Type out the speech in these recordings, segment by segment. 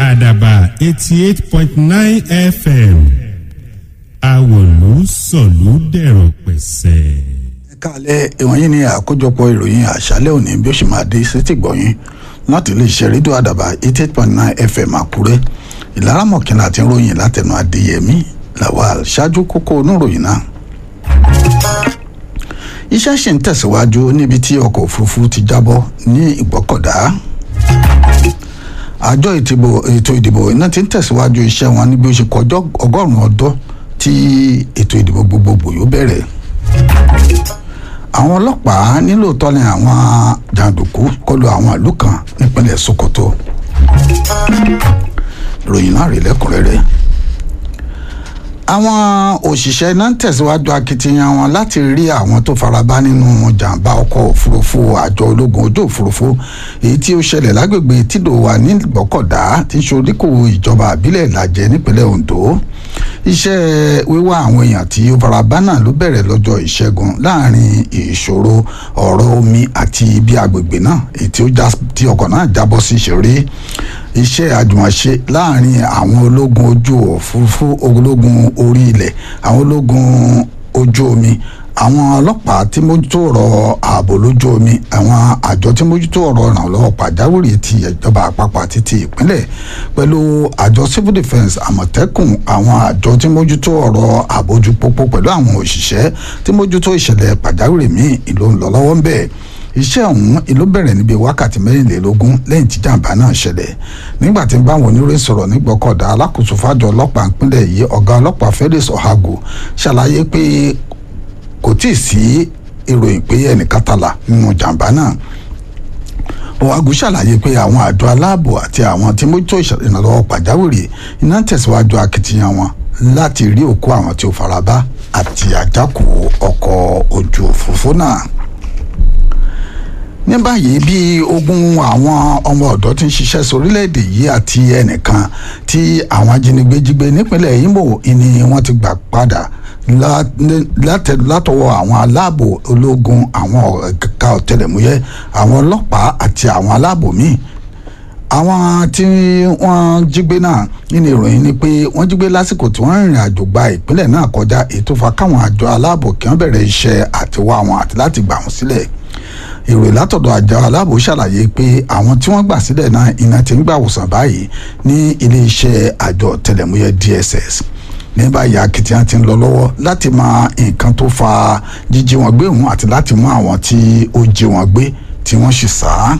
àdàbà eighty eight point nine fm àwòlú sọ̀lú dẹ̀rọ̀ pẹ̀sẹ̀. ẹ káàlẹ́ ìwọ̀nyí ni àkójọpọ̀ ìròyìn àṣálẹ́ òní bí ó ṣe máa dé sétí gbọ̀yìn láti iléeṣẹ́ rédíò àdàbà eighty eight point nine fm àkúrẹ́ ìlara mọ̀kìnlá àti ròyìn látẹnu adéyẹmí lawal ṣáájú kókó oníròyìn náà. iṣẹ́ ṣì ń tẹ̀síwájú níbi tí ọkọ̀ òfurufú ti jábọ́ ní ìgbọ́kọ̀dá àjọ ètò ìdìbò iná ti ń tẹ̀síwájú iṣẹ́ wọn ní bí ó ṣe kọjọ́ ọgọ́rùn-ún ọdún tí ètò ìdìbò gbogbogbò yóò bẹ̀rẹ̀ àwọn ọlọ́pàá nílò tọ́lẹ̀ àwọn jàǹdùkú kọlu àwọn ìlú kan nípínlẹ̀ sokoto ìròyìn náà rèé lẹ́kùnrẹ́rẹ́ àwọn òṣìṣẹ́ iná ń tẹ̀síwájú akitiyan wọn láti rí àwọn tó faraba nínú jàǹbá ọkọ̀ òfurufú àjọ ológun ojú òfurufú èyí tí ó ṣẹlẹ̀ lágbègbè tìdòwà ní ìgbọ́kọ̀dá tí ń ṣoríkò ìjọba àbílẹ̀ ìlàjẹ nípínlẹ̀ ondo iṣẹ́ wíwá àwọn èèyàn tí ó faraba náà ló bẹ̀rẹ̀ lọ́jọ́ ìṣẹ́gun láàrin ìṣòro ọ̀rọ̀ omi àti ibi agbègbè náà èyí tí ọkọ̀ náà jábọ́ sí ṣeré iṣẹ́ àjùmọ̀ṣe láàrin àwọn ológun ojú òfurufú ológun orí ilẹ̀ àwọn ológun ojú omi àwọn ọlọ́pàá tí mójútó ọ̀rọ̀ ààbò lójú omi àwọn àjọ tí mójútó ọ̀rọ̀ ìrànlọ́wọ́ pàjáwìrì ti ìjọba àpapọ̀ àti ti ìpínlẹ̀ pẹ̀lú àjọ civil defence àmọ̀tẹ́kùn àwọn àjọ tí mójútó ọ̀rọ̀ àbójú pópó pẹ̀lú àwọn òṣìṣẹ́ tí mójútó ìṣẹ̀lẹ̀ pàjáwìrì míì ìlú ńlọ́lọ́wọ́ ń bẹ̀ iṣẹ́ ọ̀hún ìlú bẹ̀rẹ̀ níbi wákàtí mẹ́rìnlélógún lẹ́yìn tí jàǹbá náà ṣẹlẹ̀ nígbà tí báwọn oníròyìn sọ̀rọ̀ nígbọ́kọ̀dá alákòóso fájọ ọlọ́pàá ìpínlẹ̀ yìí ọ̀gá ọlọ́pàá Felix Ohago ṣàlàyé pé kò tíì sí ìròyìn pé ẹnìkan tàlà nínú jàǹbá náà Ohago ṣàlàyé pé àwọn àjọ aláàbò àti àwọn tí mójútó ìrànlọ́wọ́ pàjáwìrì iná tẹ̀síwájú akitiyan wọn láti rí òkú àwọn tí ó farabá àti àjákù ọkọ̀ ojú òfurufú náà ní báyìí bí ogún àwọn ọmọ ọ̀dọ́ tí ń ṣiṣẹ́ sórílẹ̀‐èdè yìí àti ẹnìkan tí àwọn ajínigbé jí gbé nípínlẹ̀ Imo ni wọ́n ti gbà padà látọwọ́ àwọn aláàbò ológun àwọn ẹ̀ka ọ̀tẹlẹ̀múyẹ́ àwọn ọlọ́pàá àti àwọn aláàbò míì àwọn tí wọ́n jí gbé náà nínú ìròyìn ni pé wọ́n jí gbé lásìkò tí wọ́n rìnrìn àjò gba ìpínlẹ̀ náà kọjá ètò fa káwọn àjọ aláàbò kí wọ́n bẹ̀rẹ̀ iṣẹ́ àtiwá wọn àti láti gbà wọ́n sílẹ̀ ìròyìn látọ̀dọ̀ àjọ aláàbò ṣàlàyé pé àwọn tí wọ́n gbà sílẹ̀ náà iná ti ń gbà wòsàn báyìí ní iléeṣẹ́ àjọ tẹlẹ̀múyẹ́ DSS ní báyìí akitiyan ti ń lọ lọ́wọ́ láti mọ nǹkan tó fa jíjí wọn gbé òun àti láti mú àwọn tí ó jí wọn gbé tí wọ́n sì sá á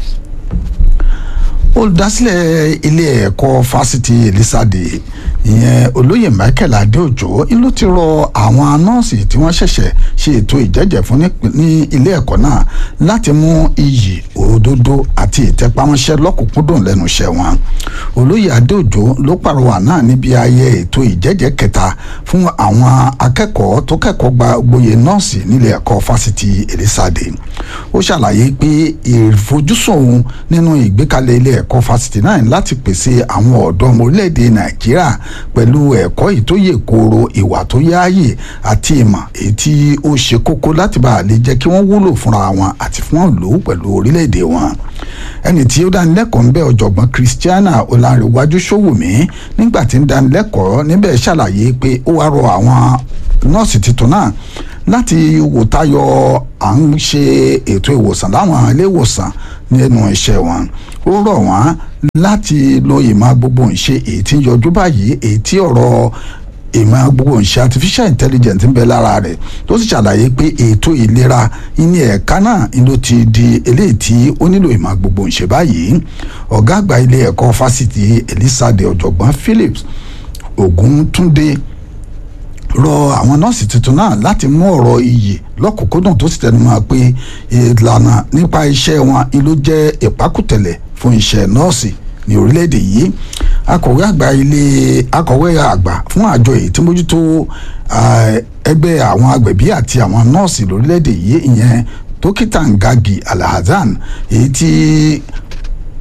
olùdásílẹ̀ ilé ẹ̀kọ́ fásitì Elizade ìyẹn olóyè Michael Adéòjò ló ti rọ àwọn nọ́ọ̀sì tí wọ́n ṣẹ̀ṣẹ̀ ṣe ètò ìjẹ́jẹ́ fún ní ilé ẹ̀kọ́ náà láti mú iyì òdodo àti ìtẹpámọ́ṣẹ́ lọ́kùnkúndùn lẹ́nu iṣẹ́ wọn olóyè Adéòjò ló pàrọwà náà níbi ayẹyẹ ètò ìjẹ́jẹ́ kẹta fún àwọn akẹ́kọ̀ọ́ tó kẹ́kọ̀ọ́ gba gboyè nọ́ọ̀sì nílé ẹ̀kọ́ fásitì Elizade ó ṣàlàyé pé ìfojúsùn òun nínú ìgbékalẹ̀ ilé ẹ̀kọ́ fásitì náà láti pèsè àwọn ọ̀dọ́ ọmọ orílẹ̀-èdè Nàìjíríà pẹ̀lú ẹ̀kọ́ ìtóyè kooro ìwà tó yáàyè àti ìmọ̀ èyí tí ó ṣe kókó láti bá a lè jẹ́ kí wọ́n wúlò fúnra wọn àti fún ìlú pẹ̀lú orílẹ̀-èdè wọn ẹni tí ó dánilẹ́kọ̀ọ́ ń bẹ ọ̀jọ̀gbọ́n Christiana Ọlárẹ̀wájú Ṣówùmí nígbà tí ń dánilẹ́kọ̀ọ́ níbẹ̀ ṣàlàyé pé ó wá rọ àwọn nọ́ọ̀sì tuntun náà láti wò tayọ à ń ṣe ètò ìwòsàn láwọn ilé ìwòsàn nínú iṣẹ́ wọn ó rọ̀ wọ́n láti lo ìmọ̀ gbogbo ìṣe èyí tí ń yọjú báyìí èyí tí ọ̀rọ̀ ìmọ̀ gbogbo ìṣe artificial intelligence ń bẹ lára rẹ̀ tó sì ṣàlàyé pé ètò ìlera ní ẹ̀ka náà ló ti di eléyìí tí ó nílò ìmọ̀ gbogbo ìṣe báyìí ọ̀gá àgbà ilé ẹ̀kọ́ fásitì Elizade ọ̀jọ̀gbọ́n Phillips Ògúntúndé rọ àwọn nọ́ọ̀sì tuntun náà láti mú ọ̀rọ̀ iyì lọ́kùnkúndùn tó sì tẹnu mọ́ pé ìlànà nípa iṣẹ́ wọn ló jẹ́ ìpákùtẹ̀lẹ̀ fún iṣẹ́ nọ́ọ̀sì ní orílẹ̀-èdè yìí akọ̀wé àgbà ilé akọ̀wé àgbà fún àjọ èyí tí mójútó ẹgbẹ́ àwọn agbẹ̀bí àti àwọn nọ́ọ̀sì lórílẹ̀-èdè yìí ìyẹn dókítà Ngagi Alhassan èyí tí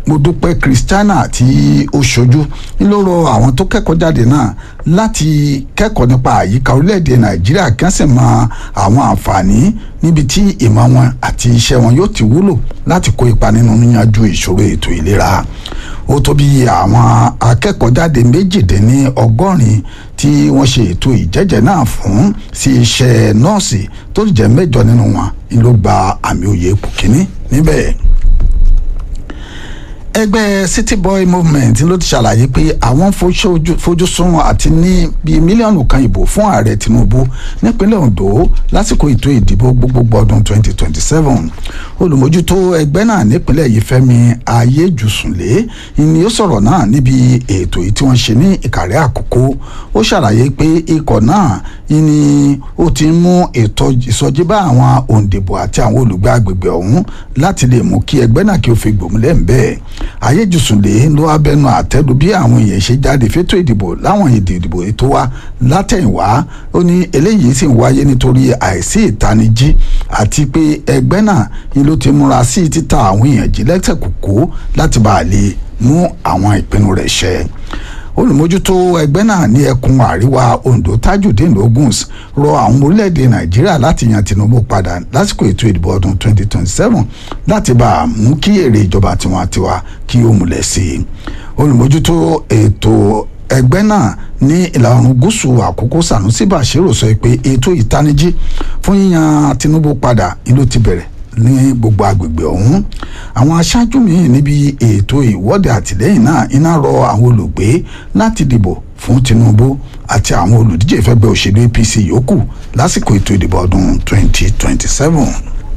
Modúpẹ́ Christiana tí ó ṣojú ló rọ àwọn tó kẹ́kọ̀ọ́ jáde náà láti kẹ́kọ̀ọ́ nípa àyíká orílẹ̀-èdè Nàìjíríà kí wọ́n sì mọ àwọn àǹfààní níbi tí ìmọ̀ wọn àti iṣẹ́ wọn yóò ti wúlò láti kó ipa nínú yíyanjú ìṣòro ètò ìlera ó tó bí àwọn akẹ́kọ̀ọ́ jáde méjìdínní ọgọ́rin tí wọ́n ṣe ètò ìjẹ́jẹ́ náà fún sí iṣẹ́ nọ́ọ̀sì tó jẹ́ mẹ́jọ nínú wọn ló gba àmì òye ipò kíní níbẹ̀ ẹgbẹ́ city boy movement ló ti ṣàlàyé pé àwọn fojúsùn àti ní bíi mílíọ̀nù kan ìbò fún ààrẹ tinubu nípínlẹ̀ ondo lásìkò ètò ìdìbò gbogbogbò ọdún 2027 olùmójútó ẹgbẹ́ náà nípínlẹ̀ yìí fẹ́mi ayéjùsùnlé ni ó sọ̀rọ̀ náà níbi ètò yìí tí wọ́n ṣe ní ìkàrẹ́ àkókò ó ṣàlàyé pé ikọ̀ náà ni ó ti ń mú ètò ìsọjí bá àwọn òǹdìbò àti àwọn olùgbé agbègbè ọ̀hún láti lè mú kí ẹgbẹ́ náà kí ó fi gbòmùlẹ̀ ń bẹ́ẹ̀ ayéjùsùnlé ló wá bẹnu àtẹ́lu bí àwọn èèyàn ṣe jáde fétò ìdìbò láwọn èdè ìdìbò ètò wa látẹ̀yìnwá ó ní eléyìí sì ń wáyé nítorí àìsí ìtanijí àti pé ẹgbẹ́ náà ni ló ti múra sí títa àwọn èèyàn jí lẹ́sẹ̀ kòkó láti bá a lè mú àwọn ìpinnu rẹ̀ ṣẹ olùmójútó ẹgbẹ́ náà ní ẹkùn àríwá ondo tajudeen oguns rọ àwọn orílẹ̀-èdè nàìjíríà láti yan tinubu padà lásìkò ètò ìdìbò ọdún 2027 láti bá a mú kí èrè ìjọba tiwantiwa kí ó múlẹ̀ sí i olùmójútó ètò ẹgbẹ́ náà ní ìlà oòrùn gúúsù àkókò sanusi bashiru sọ pé ètò ìtanijí fún yíyan tinubu padà ìlú ti bẹ̀rẹ̀ ní gbogbo agbègbè ọ̀hún àwọn aṣáájú míì níbi ètò ìwọ́de àtìlẹ́yìn náà iná rọ àwọn olùgbé láti dìbò fún Tinubu àti àwọn olùdíje ìfẹ́gbẹ́ òṣèlú APC yòókù lásìkò ètò ìdìbò ọdún 2027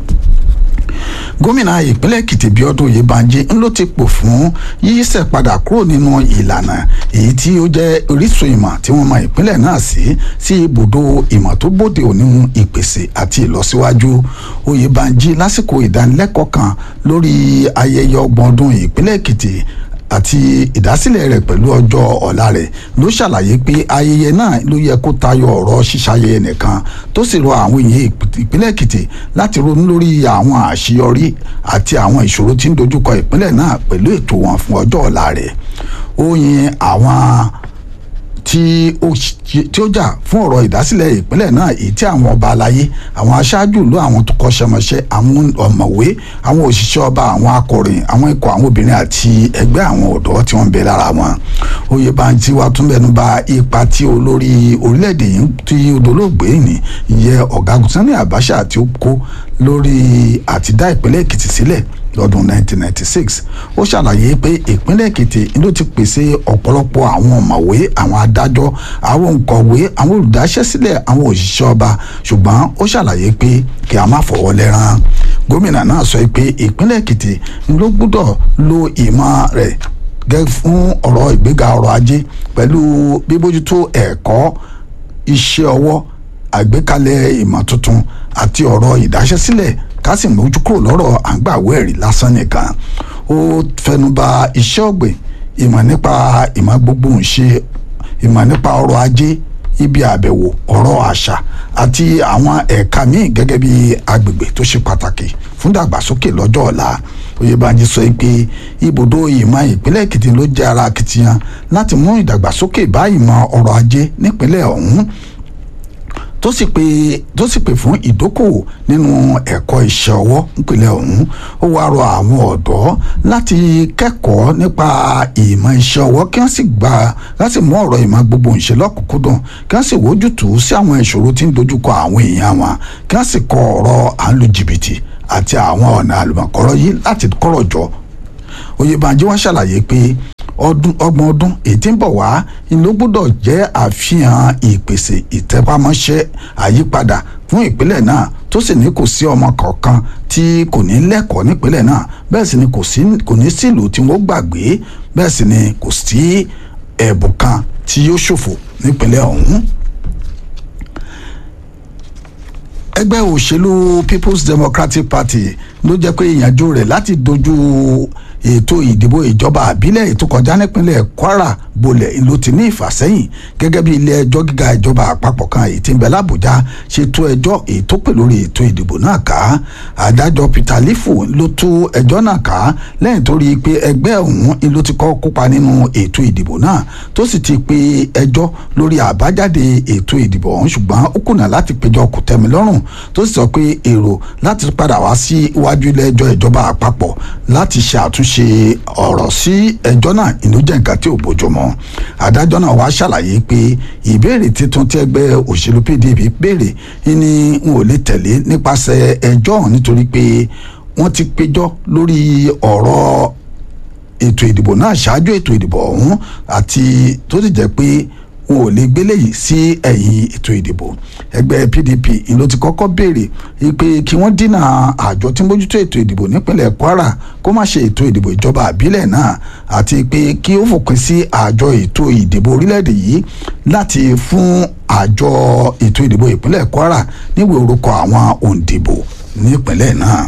gómìnà ìpínlẹ̀ èkìtì bíọ́dún oyèbánjí ń ló ti pò fún yíyísẹ̀ padà kúrò nínú ìlànà èyí tí ó jẹ́ orísun ìmọ̀ tí wọ́n mọ ìpínlẹ̀ náà sí sí ibùdó ìmọ̀ tó bóde òní ìpèsè àti ìlọsíwájú oyèbánjí lásìkò ìdánilẹ́kọ̀ọ́ kan lórí ayẹyẹ ọgbọ̀n ọdún ìpínlẹ̀ èkìtì àti ìdásílẹ̀ rẹ̀ pẹ̀lú ọjọ́ ọ̀la rẹ̀ ló ṣàlàyé pé ayẹyẹ náà ló yẹ kó tayọ ọ̀rọ̀ ṣíṣayẹyẹ nìkan tó sì rọ àwọn èèyàn ìpínlẹ̀ èkìtì láti ronú lórí àwọn àṣeyọrí àti àwọn ìṣòro tí ń dojúkọ ìpínlẹ̀ náà pẹ̀lú ètò wọn fún ọjọ́ ọ̀la rẹ̀ ó yin àwọn tí ó tí ó jà fún ọ̀rọ̀ ìdásílẹ̀ ìpínlẹ̀ náà èyí tí àwọn ọba aláyé àwọn aṣáájú ìlú àwọn tó kọ́ṣẹ́mọṣẹ́ àwọn ọ̀mọ̀wé àwọn òṣìṣẹ́ ọba àwọn akọ̀ròyìn àwọn ikọ̀ àwọn obìnrin àti ẹgbẹ́ àwọn ọ̀dọ́ tí wọ́n ń bẹ lára wọn. Oyèbánjí wa tún bẹnu bà ipa tí olórí orílẹ̀-èdè yìí tí odolóògbé ní ìyẹn ọ̀gágun Sani Abacha tí ó kó lórí àtidá ìpínlẹ̀ Èkìtì sílẹ̀ lọ́dún 1996 ó ṣàlàyé pé ìpínlẹ̀ èkìtì ló ti pèsè ọ̀pọ̀lọpọ̀ àwọn ọ̀mọ̀wé àwọn adájọ́ àwọn òǹkọ̀wé àwọn olùdáṣẹ́sílẹ̀ àwọn òṣìṣẹ́ ọba ṣùgbọ́n ó ṣàlàyé pé kí a má fọwọ́ lẹ́rán gómìnà náà sọ pé ìpínlẹ̀ èkìtì ló gbúdọ̀ lo ìmọ̀ rẹ̀ gẹ́ fún ọ̀rọ̀ ìgbéga ọrọ̀ ajé pẹ̀lú bíbójútó ẹ̀kọ́ iṣẹ́ ọwọ́ àgbékalẹ̀ ìmọ̀ tuntun àti ọ̀rọ̀ ìdáṣẹ́sílẹ̀ ká sì mójú kúrò lọ́rọ̀ à ń gbàwé ẹ̀rí lásán nìkan ó fẹnuba iṣẹ́ ọ̀gbìn ìmọ̀ nípa ìmọ̀ gbogbo ń ṣe ìmọ̀ nípa ọrọ̀ ajé ibi àbẹ̀wò ọ̀rọ̀ àṣà àti àwọn ẹ̀ka míì gẹ́gẹ́ bí agbègbè tó ṣe pàtàkì fún dàgbàsókè lọ́jọ́ ọ̀la oyèbánjí sọ pé ibùdó ìmọ̀ ìpínlẹ̀ èkìtì ló jẹ́ ara akitiyan láti mú ìdàgbàsókè bá ìmọ̀ ọrọ̀ ajé nípínlẹ̀ ọ̀hún tó sì pé tó sì pè fún ìdókòwò nínú ẹ̀kọ́ iṣẹ́ ọwọ́ nípínlẹ̀ ọ̀hún ó wá rọ àwọn ọ̀dọ́ láti kẹ́kọ̀ọ́ nípa ìmọ̀ iṣẹ́ ọwọ́ kí wọ́n sì gba wọ́n sì mú ọ̀rọ̀ ìmọ̀ gbogbo ìṣe lọ́kùnkúndùn kí wọ́n sì wójútùú sí àwọn ìṣòro tí ń dojúkọ àwọn èèyàn wọn kí wọ́n sì kọ ọ̀rọ̀ à ń lu jìbìtì àti àwọn ọ̀nà àlùmọ̀kọ́rọ́ yìí láti kọ́rọ̀ jọ oyèbánjí wọn ṣàlàyé pé ọdún ọgbọ̀n ọdún èyí tí ń bọ̀ wá ló gbọ́dọ̀ jẹ́ àfihàn ìpèsè ìtẹpámọ́ṣẹ́ àyípadà fún ìpínlẹ̀ náà tó sì ní kò sí ọmọ kọ̀ọ̀kan tí kò ní lẹ́kọ̀ọ́ nípínlẹ̀ náà bẹ́ẹ̀ sì ni kò sí kò ní sílùú tí wọ́n gbàgbé bẹ́ẹ̀ sì ni kò sí ẹ̀bùn kan tí yóò ṣòfò nípínlẹ̀ ọ̀hún ẹgbẹ́ òṣèlú People's Democratic Party ló jẹ́ pé ìyànjú rẹ̀ láti dojú ètò ìdìbò ìjọba àbílẹ̀ ètò kọjá nípínlẹ̀ Kwara bolẹ̀ ló ti ní ìfàsẹ́yìn gẹ́gẹ́ bí ilé ẹjọ́ gíga ìjọba àpapọ̀ kan èyí tí ń bẹ lábújá ṣe tú ẹjọ́ èyí tó pè lórí ètò ìdìbò náà ká adájọ́ peter lifu ló tú ẹjọ́ náà ká lẹ́yìn tó rí i pé ẹgbẹ́ ọ̀hún ló ti kọ́ kópa nínú ètò ìdìbò náà tó sì ti pe ẹjọ́ lórí àbájáde ètò ìdìbò ọ̀hún ṣùgbọ́n ó kùnà láti péjọ kòtẹ́milọ́rùn tó sì sọ pé èrò láti padà wá sí iwájú ilé ẹjọ́ ìjọba àpapọ̀ láti ṣe àtúnṣe ọ̀rọ̀ sí ẹjọ́ náà ìlú jẹ́ nǹkan tí ò bójúmọ́ adájọ́ náà wá ṣàlàyé pé ìbéèrè tuntun tí ẹgbẹ́ òṣèlú pdp béèrè ni n ò lè tẹ̀lé nípasẹ̀ ẹjọ́ ọ̀hún nítorí pé wọ́n ti péjọ lórí ọ̀rọ̀ ètò ìdìbò náà ṣáájú ètò ìdìbò ọ̀hún àti tó sì jẹ́ pé wọn ò lè gbélé yìí sí ẹ̀yìn ètò ìdìbò ẹgbẹ́ pdp ló ti kọ́kọ́ béèrè pé kí wọ́n dínà àjọ tí ń bójútó ètò ìdìbò nípínlẹ̀ kwara kó má ṣe ètò ìdìbò ìjọba àbílẹ̀ náà àti pé kí ó fòpin sí àjọ ètò ìdìbò orílẹ̀-èdè yìí láti fún àjọ ètò ìdìbò ìpínlẹ̀ kwara níwèé orúkọ àwọn òǹdìbò nípínlẹ̀ náà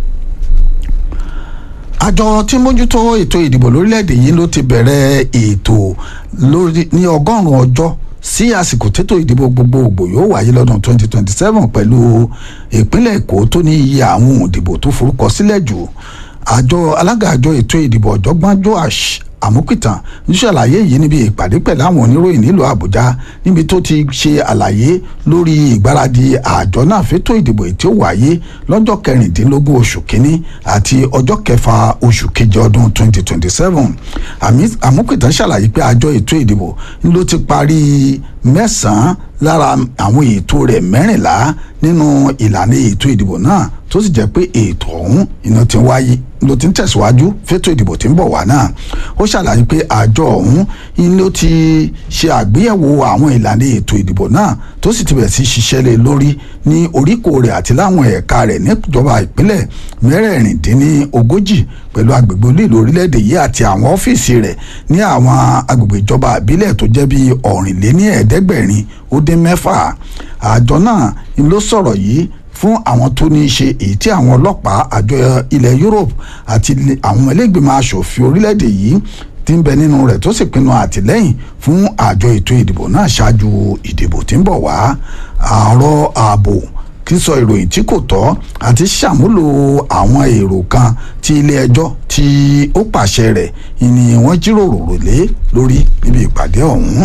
àjọ tí ń mójútó ètò ìdìbò lórílẹ̀‐èdè yìí ló ti bẹ̀rẹ̀ ètò lórí ní ọgọ́rùn-ún ọjọ́ sí àsìkò tètò ìdìbò gbogbogbò yóò wáyé lọ́dún 2027 pẹ̀lú ìpínlẹ̀ èkó tó ní iye àwọn òdìbò tó forúkọ sílẹ̀ jù àjọ alága àjọ ètò ìdìbò ọ̀jọ̀gbọ́n joash àmúpìtàn ń ṣàlàyé yìí níbi ìpàdé pẹ̀lú àwọn oníròyìn nílùú àbújá níbi tó ti ṣe àlàyé lórí ìgbáradì àjọ náà fétò ìdìbò tí ó wáyé lọ́jọ́ kẹrìndínlógún oṣù kínní àti ọjọ́ kẹfà oṣù kejì ọdún 2027 àmúpìtàn ṣàlàyé pé àjọ ètò ìdìbò ló ti parí mẹ́sàn-án lára àwọn ètò rẹ̀ mẹ́rìnlá nínú ìlànà ètò ìdìbò náà tó sì jẹ́ pé ètò ọ̀hún iná ti wáyé ló ti ń tẹ̀síwájú fétò ìdìbò tí ń bọ̀ wá náà ó ṣàlàyé pé àjọ ọ̀hún ló ti ṣe àgbéyẹ̀wò àwọn ìlànà ètò ìdìbò náà tó sì ti bẹ̀rẹ̀ sí ṣiṣẹ́ lé lórí ní oríkò rẹ̀ àti láwọn ẹ̀ka rẹ̀ níjọba ìpínlẹ̀ mẹ́rẹ̀ẹ̀rìndínlógójì pẹ̀lú agbègbè olíìlú orílẹ̀-èdè yìí àti àwọn ọ́fíìsì rẹ̀ ní àwọn agbègbè ìjọba ìbílẹ̀ tó jẹ́ bíi ọ̀rìnléní ẹ̀ẹ́dẹ́gbẹ̀rin ó dín mẹ́fà àjọ náà ló sọ̀rọ̀ yìí fún àwọn tó ní í ṣe èyí tí àwọn ọlọ́pàá àjọ ilẹ̀ Europe àti àwọn ẹlẹ́gbẹ̀mọ aṣòfin orílẹ̀-èdè yìí ti ń bẹ nínú rẹ̀ tó sì pinnu àtìlẹ́yìn fún àjọ ètò ìdìbò náà ṣáájú ìdìbò tí ń bọ̀ wá àárọ̀ ààbò sísọ ìròyìn tí kò tọ́ àti ṣàmúlò àwọn èrò kan tí ilé ẹjọ́ tí ó pàṣẹ rẹ̀ ni wọ́n jíròrò lé lórí níbi ìpàdé ọ̀hún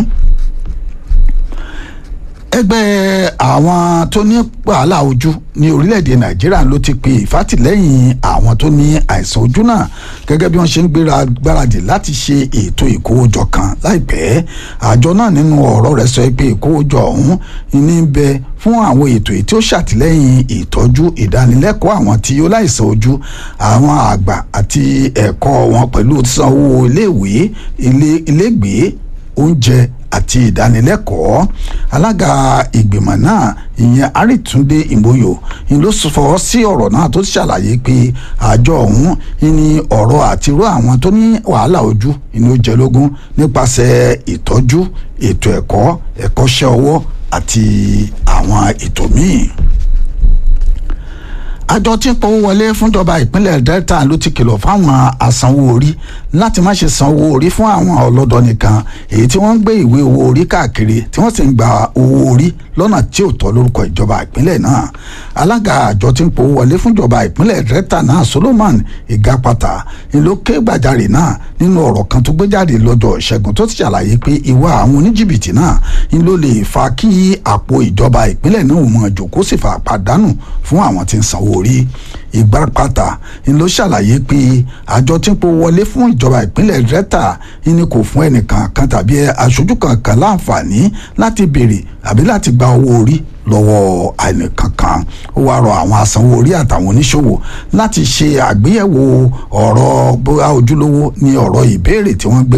ẹgbẹ́ àwọn tó ní wàhálà ojú ní orílẹ̀-èdè nàìjíríà ló ti pe ìfàtìlẹ́yìn àwọn tó ní àìsàn ojú náà gẹ́gẹ́ bí wọ́n ṣe ń gbéra gbáradì láti ṣe ètò ìkówójọ kan láìpẹ́ àjọ náà nínú ọ̀rọ̀ rẹ̀ sọ pé ìkówójọ ọ̀hún ní bẹ fún àwọn ètò tí ó ṣàtìlẹ́yìn ìtọ́jú ìdánilẹ́kọ̀ọ́ àwọn tí ó láìsàn ojú àwọn àgbà àti ẹ̀kọ́ wọn pẹ̀lú sanwó iléèwé ilégbèé oúnjẹ àti ìdánilẹ́kọ̀ọ́ alága ìgbìmọ̀ náà ìyẹn àrìtúndé ìmòyò ni ló fọwọ́ sí ọ̀rọ̀ náà tó ṣàlàyé pé àjọ ọ̀hún ní ọ̀rọ̀ àtiró àwọn tó ní wàhálà ojú ni ó jẹ lógún nípasẹ̀ ìtọ́jú ètò ẹ̀kọ́ ẹ̀kọ́ṣẹ́ ọwọ́ àti àwọn ètò míì àjọ tí ń pawó wọlé fúnjọba ìpínlẹ̀ delta ló ti kìlọ̀ fáwọn asanwó orí láti má ṣe sanwó orí fún àwọn ọlọ́dọ̀ nìkan èyí tí wọ́n ń gbé ìwé owó orí káàkiri tí wọ́n sì ń gba owó orí lọ́nà tí ò tọ́ lórúkọ ìjọba ìpínlẹ̀ náà alága àjọ tí ń pawó wọlé fúnjọba ìpínlẹ̀ delta náà solomon igapata ló ké gbàjarè náà nínú ọ̀rọ̀ kan tó gbé jáde lọ́jọ́ ìṣẹ́gun tó ti ṣàlàyé pé ìwà àwọn oníjìbìtì náà ló lè fa kí àpò ìjọba ìpínlẹ̀ náà mọ̀ jòkó sì fa pàdánù fún àwọn tí ń sanwó orí ìgbàpàtà ló ṣàlàyé pé àjọ tí ń po wọlé fún ìjọba ìpínlẹ̀ delta ni kò fún ẹnìkan kan tàbí aṣojú kankan láǹfààní láti béèrè àbí láti gba owó orí lọ́wọ́ ẹnìkankan ó wáá rọ àwọn asanwó orí àtàwọn oníṣòwò láti ṣe àgbéyẹ̀wò ọ̀rọ̀ bóyá ojúlówó ní ọ̀rọ̀ ìbéèrè tí wọ́n gbé